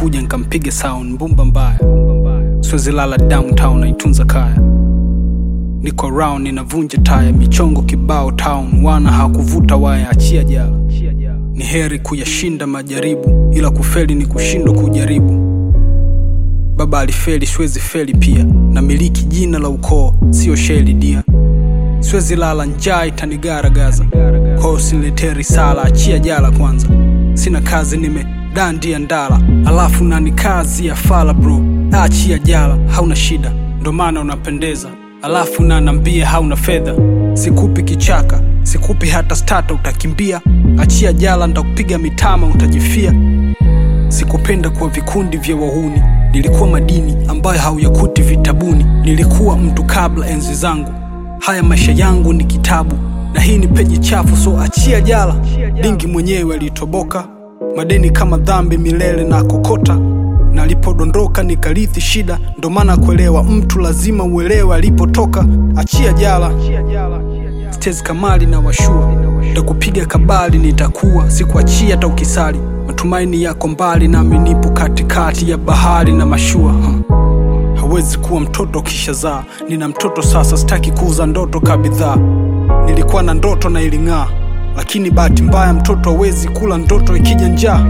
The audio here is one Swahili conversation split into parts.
nitakuja nkampiga sound mbumba mbaya siwezi lala downtown naitunza kaya niko round ninavunja taya michongo kibao town wana hakuvuta waya achia jala ni heri kuyashinda majaribu ila kufeli ni kushindwa kujaribu baba alifeli siwezi feli pia na miliki jina la ukoo sio sheli dia siwezi lala njaa itanigaragaza kwao siniletee risala achia jala kwanza sina kazi nimedandia ndala alafu nani kazi ya fala bro achia jala hauna shida ndo maana unapendeza alafu nanambie hauna fedha sikupi kichaka sikupi hata stata utakimbia achia jala ndakupiga mitama utajifia sikupenda kuwa vikundi vya wahuni nilikuwa madini ambayo hauyakuti vitabuni nilikuwa mtu kabla enzi zangu haya maisha yangu ni kitabu na hii ni peji chafu so achia jala dingi mwenyewe alitoboka madeni kama dhambi milele na kokota na alipodondoka nikarithi shida ndo maana kuelewa mtu lazima uelewe alipotoka achia jala stezi kamali na washua takupiga kabali nitakuwa sikuachia hata ukisali matumaini yako mbali nami nipo katikati ya bahari na mashua huh. hawezi kuwa mtoto kisha zaa nina mtoto sasa sitaki kuuza ndoto kabidhaa nilikuwa na ndoto na iling'aa lakini bahati mbaya mtoto hawezi kula ndoto ikija njaa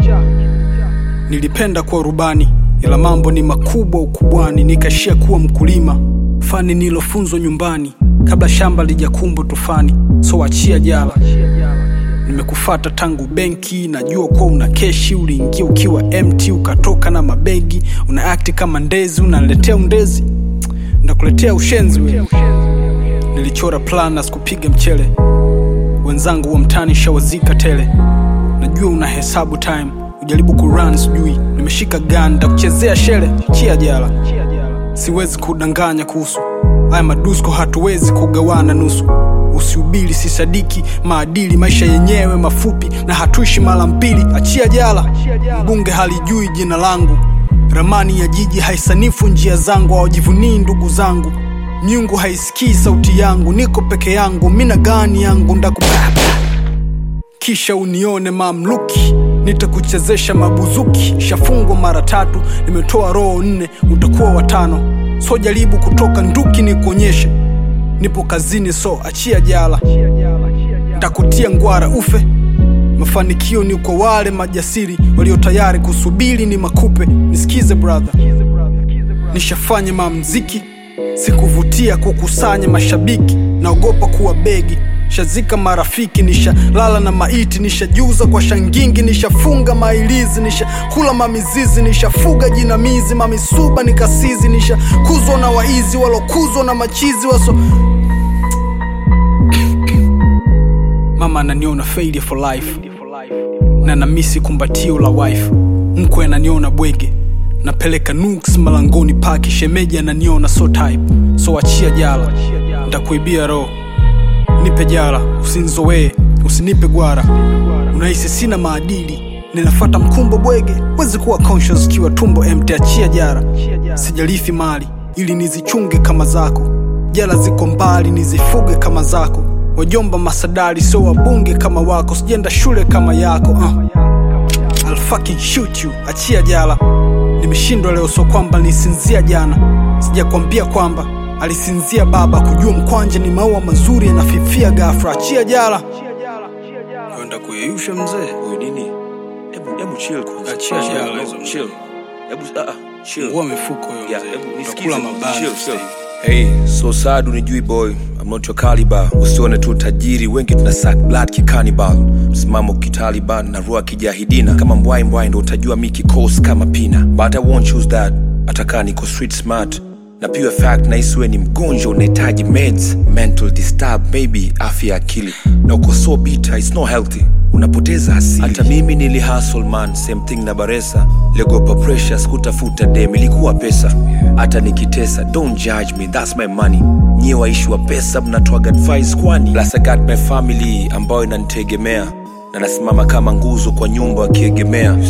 nilipenda kuwa rubani ila mambo ni makubwa ukubwani nikaishia kuwa mkulima fani nilofunzwa nyumbani kabla shamba lijakumbwa tufani so achia jala nimekufata tangu benki najua kuwa una keshi uliingia ukiwa mt ukatoka na mabegi una akti kama ndezi unaletea undezi ndakuletea ushenzi we nilichora plan na sikupiga mchele wenzangu wa mtani shawazika tele najua una hesabu time ujaribu kurun sijui nimeshika gun ndakuchezea shele chia jala siwezi kudanganya kuhusu haya madusko hatuwezi kugawana nusu usiubili sisadiki maadili maisha yenyewe mafupi na hatuishi mara mbili achia jala mbunge halijui jina langu ramani ya jiji haisanifu njia zangu hawajivunii ndugu zangu miungu haisikii sauti yangu niko peke yangu mina gani yangu ndakubaba kisha unione mamluki nitakuchezesha mabuzuki shafungwa mara tatu nimetoa roho nne utakuwa watano so jaribu kutoka nduki nikuonyeshe nipo kazini so achia jala ntakutia ngwara ufe mafanikio ni kwa wale majasiri walio tayari kusubiri ni makupe nisikize brother nishafanya mamziki sikuvutia kukusanya mashabiki naogopa kuwa begi shazika marafiki nishalala na maiti nishajuza kwa shangingi nishafunga mailizi nishakula mamizizi nishafuga jinamizi mamisuba nikasizi nishakuzwa na waizi walokuzwa na machizi waso mama ananiona failure for life na namisi kumbatio la wife mkwe ananiona bwege napeleka nuks malangoni paki shemeji ananiona so type so achia jala ntakuibia roho nipe jala usinzowee usinipe gwara unahisi sina maadili ninafata mkumbo bwege wezi kuwa conscious kiwa tumbo empty achia jara sijalifi mali ili nizichunge kama zako jala ziko mbali nizifuge kama zako wajomba masadari sio wabunge kama wako sijenda shule kama yako uh. I'll fucking shoot you achia jala nimeshindwa leo so kwamba nisinzia jana sijakwambia kwamba alisinzia baba kujua mkwanja ni maua mazuri yanafifia gafra achia jala kwenda kuyeyusha mzee Huyu nini? Hebu hebu chill kwanza. Achia Chill, jala no, hizo chill. mzee. Hebu ah ah, chill. ngua mifuko hiyo Yeah, mzee hebu nisikize. utakula mabaya Chill, sasa chill. hivi. Hey, so sad unijui boy I'm not your caliber usione tu tajiri wengi tuna sack blood kikanibal msimamo kitaliban na rua kijahidina kama mbwai mbwai ndo utajua mi kikos kama pina but I won't choose that atakaa niko street smart na pure fact na isiwe ni mgonjwa unahitaji meds mental disturb maybe afya ya akili na uko so bitter it's not healthy unapoteza asili hata mimi nili hustle man same thing na baresa legopa pressure sikutafuta dem ilikuwa pesa hata nikitesa don't judge me that's my money nyie waishi wa pesa mnatoaga advice kwani plus I got my family ambayo inanitegemea na nasimama kama nguzo kwa nyumba wakiegemea hata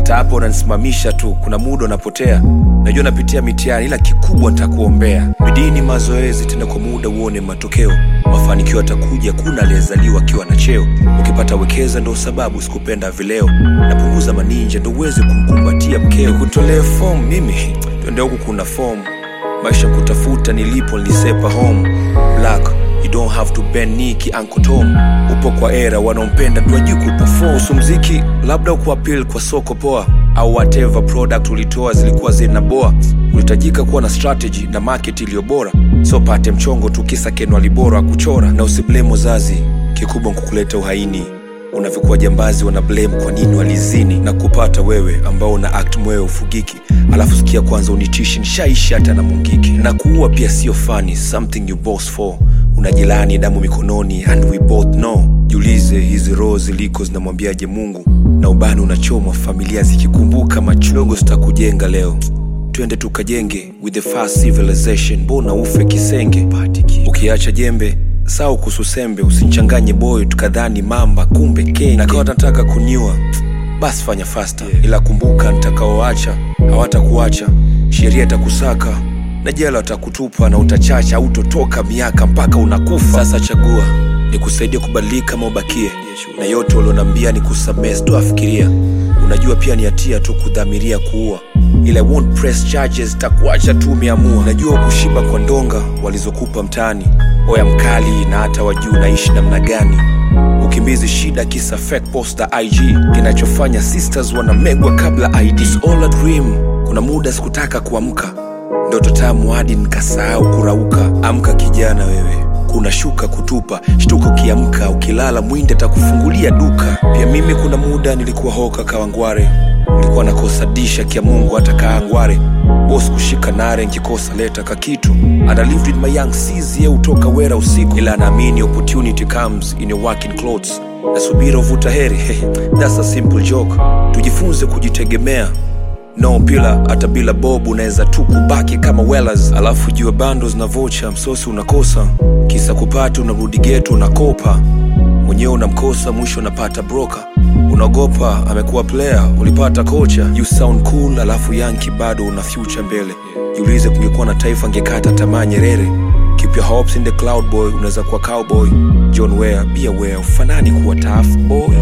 hata hapo unanisimamisha tu kuna muda unapotea najua napitia mitihani ila kikubwa nitakuombea bidii ni mazoezi tena kwa muda uone matokeo mafanikio atakuja kuna aliyezaliwa akiwa na cheo ukipata wekeza ndo sababu sikupenda vileo napunguza maninja ndo uweze kumkumbatia mkeo kutolee fom mimi twende huku kuna fom maisha kutafuta nilipo nilisepa home black you don't have to bend knee ki Uncle Tom upo kwa era wanaompenda tuajui kuperform usu mziki labda ukuapil kwa soko poa au whatever product ulitoa zilikuwa zinaboa ulihitajika kuwa na strategy na market iliyo bora so pate mchongo tu kisa kenwa libora kuchora na usiblemo zazi kikubwa nkukuleta uhaini unavyokuwa jambazi wana blame kwa nini walizini na kupata wewe ambao una act mwewe ufugiki alafu sikia kwanza unitishi nshaishi hata na mungiki na kuua pia sio fani something you boss for unajilani damu mikononi and we both know jiulize hizi roho ziliko zinamwambiaje mungu na ubani unachomwa familia zikikumbuka machogo zitakujenga leo twende tukajenge with the fast civilization mbona ufe kisenge ukiacha jembe sau kususembe usinchanganye boyo tukadhani mamba kumbe kenge nakawa nataka kuniua basi fanya fasta ila kumbuka nitakaoacha hawatakuacha sheria itakusaka na jela watakutupa na utachacha au utotoka miaka mpaka unakufa sasa chagua ni kusaidia kubadilika ama ubakie na yote walionambia ni kusamehe sitoafikiria unajua pia ni hatia tu kudhamiria kuua ila I won't press charges takuacha tu umeamua najua kushiba kwa ndonga walizokupa mtaani oya mkali na hata wajuu naishi namna gani ukimbizi shida kisa fake poster ig kinachofanya sisters wanamegwa kabla id It's all a dream kuna muda sikutaka kuamka ndoto tamu hadi nikasahau kurauka amka kijana wewe kuna shuka kutupa shtuka ukiamka ukilala mwindi atakufungulia duka pia mimi kuna muda nilikuwa hoka kawangware nilikuwa nakosa disha kia mungu hata kaangware bos kushika nare nkikosa leta kakitu and I lived in my young seas ye utoka wera usiku ila naamini opportunity comes in your working clothes nasubira uvuta heri that's a simple joke tujifunze kujitegemea no pila hata bila bob unaweza tu kubaki kama wellers alafu jua bando na vocha msosi unakosa kisa kupata unarudi geto unakopa mwenyewe unamkosa mwisho unapata broker unaogopa amekuwa player ulipata kocha you sound cool alafu yanki bado una future mbele jiulize kungekuwa na taifa ngekata tamaa nyerere keep your hopes in the cloud boy unaweza kuwa cowboy john ware be aware ufanani kuwa tough boy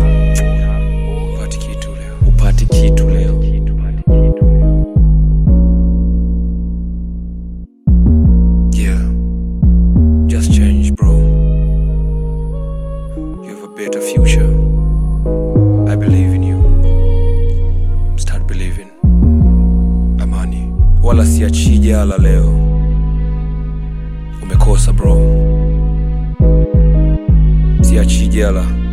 upati kitu leo upati kitu leo Yeah, just change, bro. You have a better future. I believe in you. Start believing. Amani, wala siachi jala leo. Umekosa bro, siachi jala.